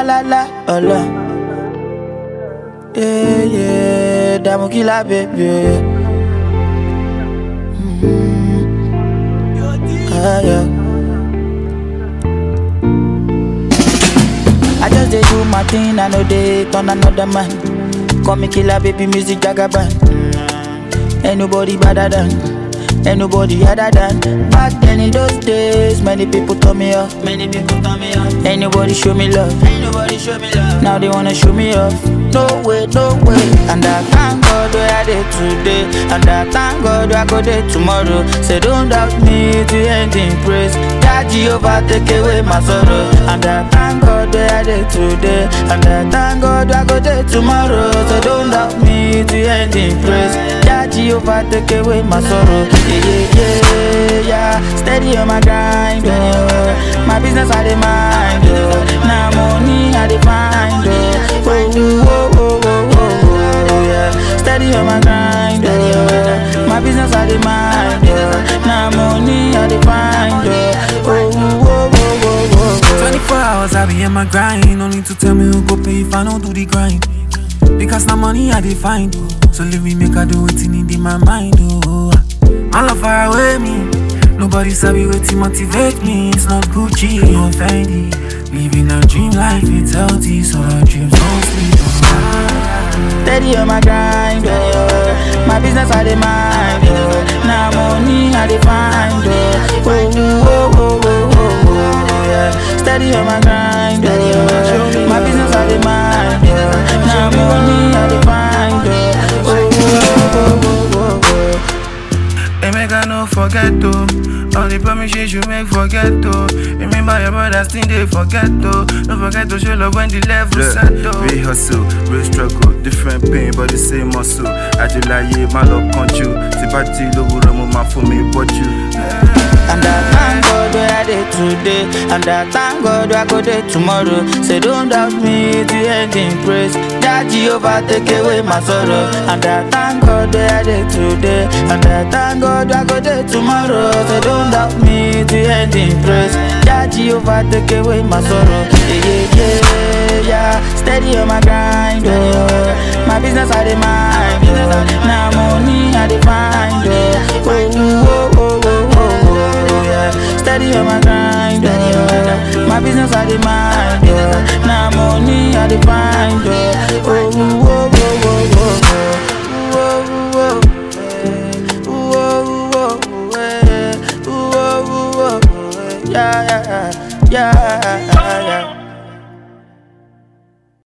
la la la, ọlọ. Yeah, yeah, dààmú kí la bèbè. Ah, yeah. I just dey do my thing, I know they turn another man. Call me killer, baby, music jagaban. Ain't nobody better than, ain't nobody other than. Back then in those days, many people turn me off. Many people turn me off. Ain't nobody show me love. Ain't nobody show me love. Now they wanna show me off. No way, no way. And I thank God where I did today. And I thank God where I go there tomorrow. Say don't doubt me to end in praise. That Jehovah take away my sorrow. And I thank God where I did today. And I thank God where I go there tomorrow. So don't doubt me to end in praise. That Jehovah take away my sorrow. Yeah, yeah, yeah, yeah. Steady on my grind, oh. My business I dey mind, oh. Now money I dey find, oh. Oh, oh, oh, oh, oh, oh, yeah. Steady on my grind, oh. My business I dey mind, oh. Now money I dey find, oh. Oh, oh, oh, oh, oh, oh. 24 hours I be in my grind. No need to tell me who go pay if I don't do the grind. Because now money I dey find. Oh. So leave me make I do it in my mind. Oh. My love far away me. Nobody sabi wetin motivate me. It's not Gucci or Fendi. Living a dream life, it's healthy, so our dreams don't sleep. Oh. Steady on my grind, oh. My business I dey mind, oh. Now money I dey find, oh. Oh, oh, oh, oh, oh, oh, yeah. Steady on my grind, oh. My business I dey mind, oh. Now money I dey find, oh. Oh, oh, oh, oh, oh, oh. Hey, make I no forget to All the promises you make forget to Remember your brothers thing they forget to Don't forget to show love when the level set to Real hustle, real struggle, different pain but the same muscle. Ajilaye, my love control. Tipati lówùrọ̀ mo máa fún mi bọ́jú. And I thank God where I did today. And I thank God where I go there tomorrow. Say don't doubt me to end in praise. That Jehovah take away my sorrow. And I thank God where I did today. And I thank God where I go there tomorrow. Say don't doubt me to end in praise. That Jehovah take away my sorrow. Yeah, yeah, yeah, yeah. Steady on my grind, oh. My business I dey mind, oh. Now money I dey find, oh. Oh, oh, oh, oh, oh, oh, yeah. Steady on my grind, oh. My business I dey mind, oh. Now money I dey find, oh. Oh, oh, oh, oh, oh, oh. Oh, oh, oh, oh, oh, oh, eh. Oh, oh, oh, oh, eh. Yeah, yeah, yeah, yeah, yeah.